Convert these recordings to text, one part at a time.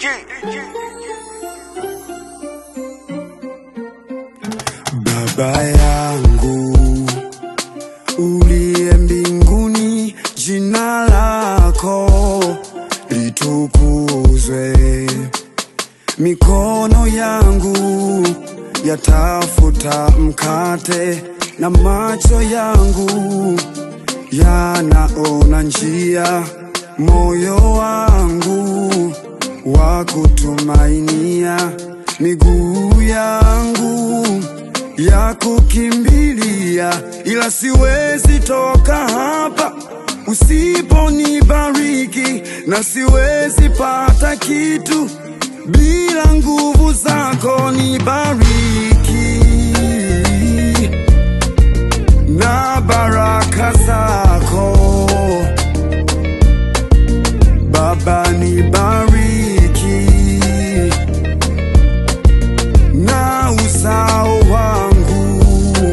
Baba yangu uliye mbinguni, jina lako litukuzwe. Mikono yangu yatafuta mkate na macho yangu yanaona njia, moyo wangu wa kutumainia, miguu yangu ya kukimbilia, ila siwezi toka hapa usiponibariki, na siwezi pata kitu bila nguvu zako. Nibariki na baraka zako Baba, nibariki na uzao wangu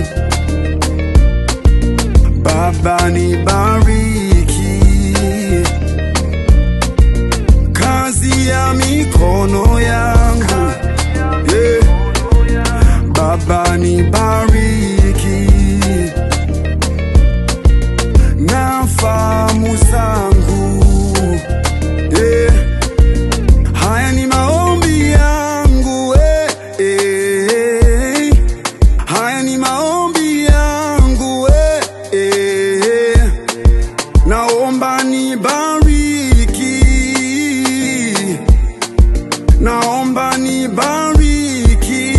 Baba, nibariki kazi ya mikono yangu yeah. Baba, nibariki na fahamu zangu yeah. Haya ni maombi yangu eh, eh. Haya ni maombi yangu eh, eh. Naomba nibariki, naomba nibariki.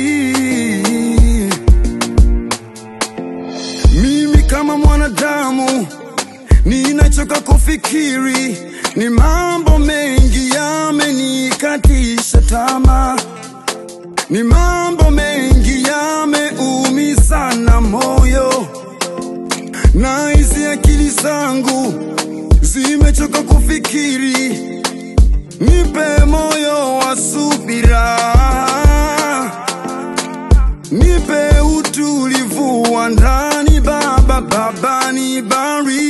Mimi kama mwanadamu ninachoka kufikiri, ni mambo mengi yamenikatisha tamaa, ni mambo mengi yameumiza na moyo, na hizi akili zangu zimechoka kufikiri, nipe moyo wa subira, nipe utulivu wa ndani Baba, Baba nibariki